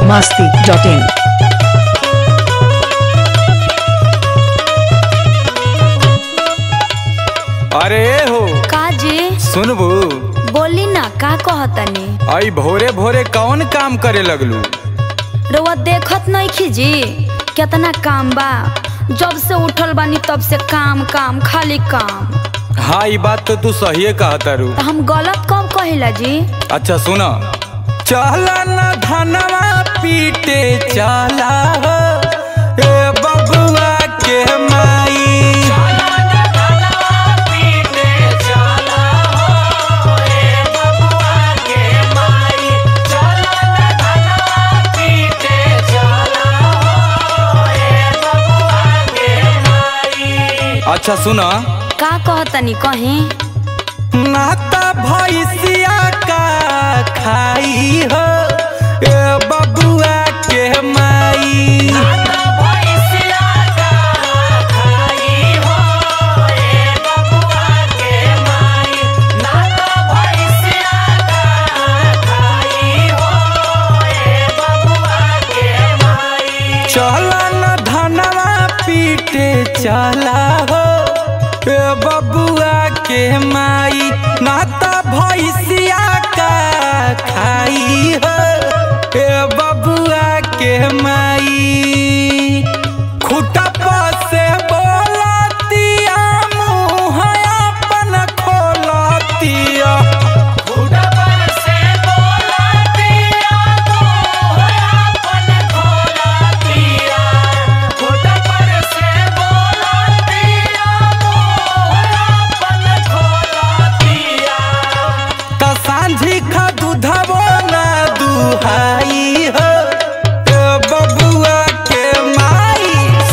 masti.in. अरे हो का जी सुनबू बोली ना का कहतनी आई भोरे भोरे कौन काम करे लगलू रउआ देखत नहीं खीजी कितना काम बा जब से उठल बानी तब से काम काम खाली काम हाँ ई बात तो तू सही कहतारू तो हम गलत कब कहिला जी अच्छा सुना चला न धनवा पीटे चला हो ए बबुआ के माई अच्छा सुना का कहतनी कहीं नाता भैसिया का खाई हो ए बबुआ के माई चला न धनवा पीटे चला हो ए बबुआ के माई नाता भैसिया का खाई हो ए बबुआ के माई खुटा से बोलतिया मुँह अपन खोलतिया त सांझी खा दूधबो ना दुहाई हो ए बबुआ के माई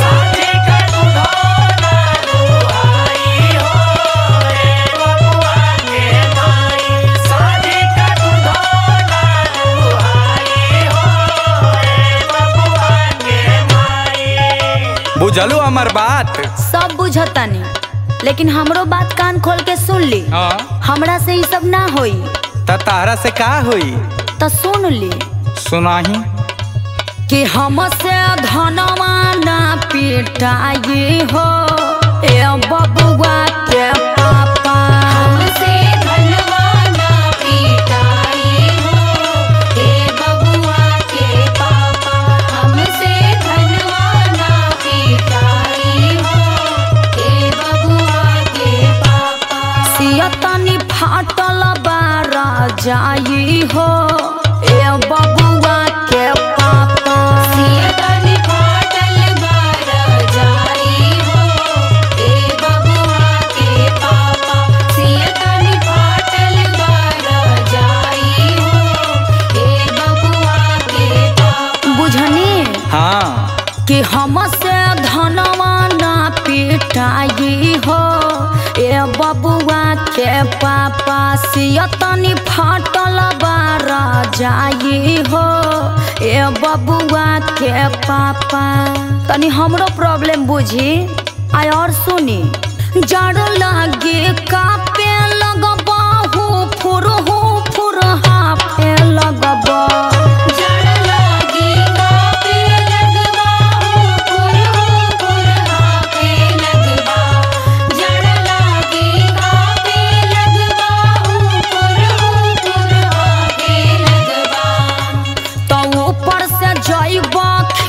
बुझलू हमर बात सब बुझतनी लेकिन हमरो बात कान खोल के सुन ली हाँ हमरा से ई सब ना होई त तारा से का होई तो सुन ली सुनाही कि हमसे धनवा ना पिटाई हो ए बबुआ के पापा हमसे धनवा ना पिटाई हो ए बबुआ के पापा हमसे धनवा ना पिटाई हो ए बबुआ के पापा सियतनी फाटल बारा जाई हो ए बबुआ के पापा सियतनी फाटल बारा जाई हो ए बबुआ के पापा सियतनी फाटल बारा जाई हो ए बबुआ के पापा बुझनी हाँ कि हमसे धनवा ना पिटाई हो ए बबुआ के पापा सियतनी फाटल बारा जाई हो ए बबुआ के पापा तनी हमरो प्रॉब्लम बुझी आय और सुनी जड़ लागे कापे लगबा हो फुर हो फुर हाफे लगबा जड़ लागे कापे लगबा हो फुर हो फुर हाफे लगबा जड़ लागे कापे लगबा हो फुर हो फुर हाफे लगबा तो ऊपर से जइबा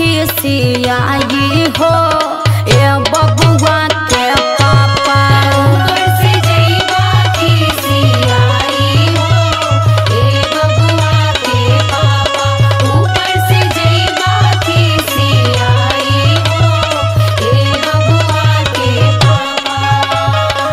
खिसियाई हो ए बबुआ के पापा ऊपर से जइबा खिसियाई हो ए बबुआ के पापा ऊपर से जइबा खिसियाई हो ए बबुआ के पापा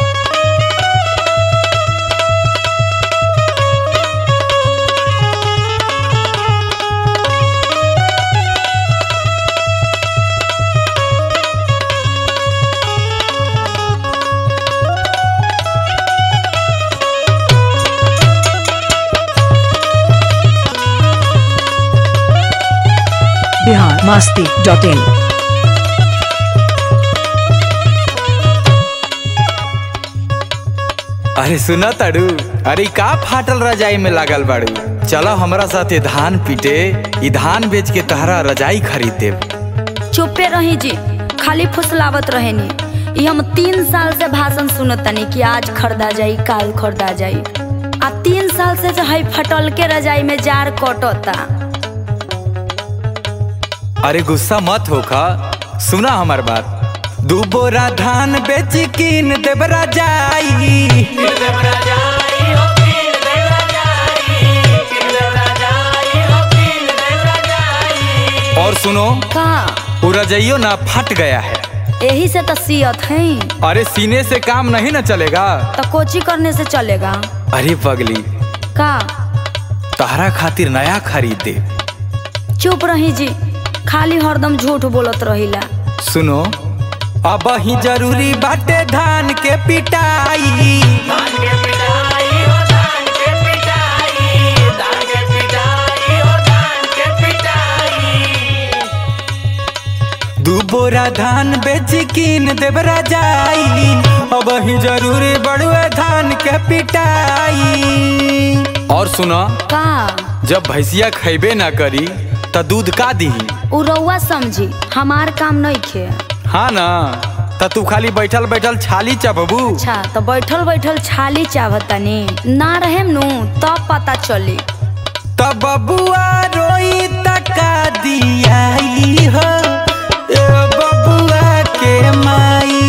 Bihar masti.in. अरे सुना ताड़ू अरे ई का फाटल रजाई में लागल बाड़ू चलो हमरा साथे धान पीटे ई धान बेच के तहरा रजाई खरीद देब चुपे रही जी खाली फुसलावत रहेनी ई हम तीन साल से भाषण सुनतनी कि आज खरीदा जाई काल खरीदा जाई आ तीन साल से जो है फटल के रजाई में जार कटता अरे गुस्सा मत होखा सुना हमार बात दू बोरा धान बेच कीन देब रजाई और सुनो का वो रजाइयो ना फट गया है यही से तो सियत है अरे सीने से काम नहीं ना चलेगा तो कोची करने से चलेगा अरे पगली का तहरा खातिर नया खरीद दे चुप रही जी खाली हरदम झूठ बोलत रहिला सुनो अब ही जरूरी बाटे धान के पिटाई दू बोरा धान बेच कीन देब रजाई अब ही जरूरी बड़ुए धान के पिटाई और सुनो का जब भैंसिया खैबे ना करी त दूध का दीही उ रउआ समझी हमार काम नहीं खे हाँ ना त तू खाली बैठल बैठल छाली चबबू अच्छा तो बैठल बैठल छाली चाहतनी ना रहेम नु तब पता चली तब बबुआ रोई तका दियाई हो ए बबुआ के माई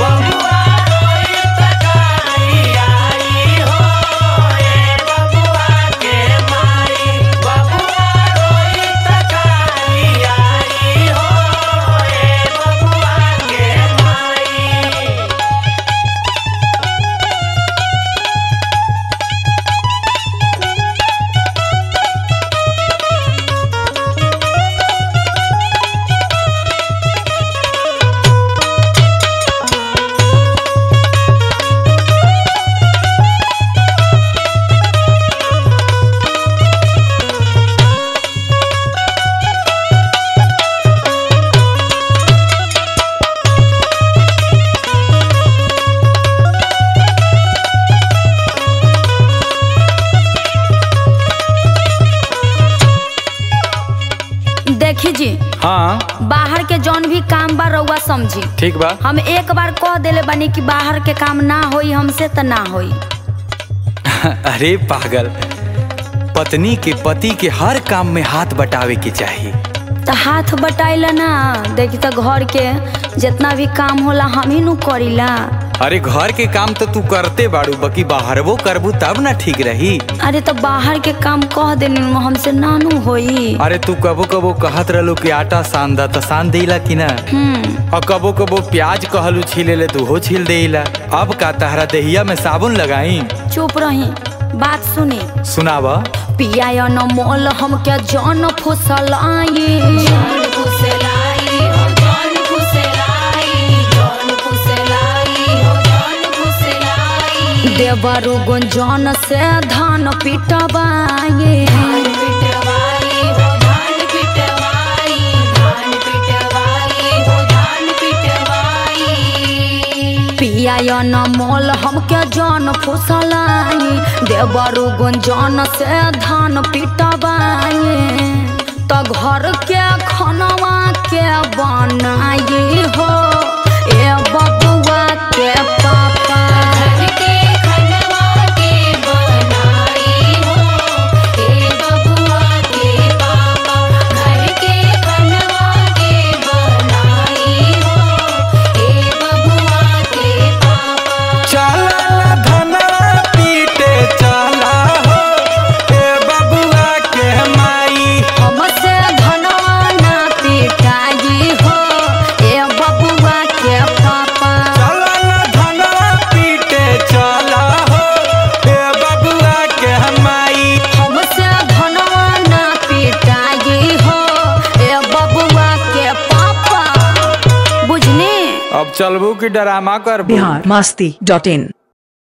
देखी जी हाँ बाहर के जौन भी काम बा रउआ समझी ठीक बा हम एक बार कह देले बानी कि बाहर के काम ना होई हमसे त ना होई अरे पागल पत्नी के पति के हर काम में हाथ बटावे के चाहिए त हाथ बटाइला ना देखी त घर के जितना भी काम होला हम ही नु करीला अरे घर के काम तो तू करते बाड़ू बाकी बाहरवो करबू तब ना ठीक रही अरे तो बाहर के काम कह देनी नु हमसे नानू होई अरे तू कबो कबो कहत रहलू कि आटा सान दा त सान देला कि ना हम्म और कबो कबो प्याज कहलू छीले ले तू हो छील देला अब का तहरा देहिया में साबुन लगाई चुप रही बात सुनी सुनावा पिया न मोल हम क्या जन फुसल आई देवरु गुंजन से धान पिटवाए पिया न मोल हम क्या जन फुसलाई देवरु गुंजन से धान पिटवाए त घर के खनवा के बनाई हो ए बबुआ के पापा चला ना धनवा पीटे चला हो ए बबुआ के माई हमसे धनवा ना पिटाई हो ए बबुआ के पापा चला ना धनवा पीटे चला हो ए बबुआ के माई हमसे धनवा ना पिटाई हो ए बबुआ के पापा बुझनी अब चलबू की डरामा कर बिहार मस्ती डॉट इन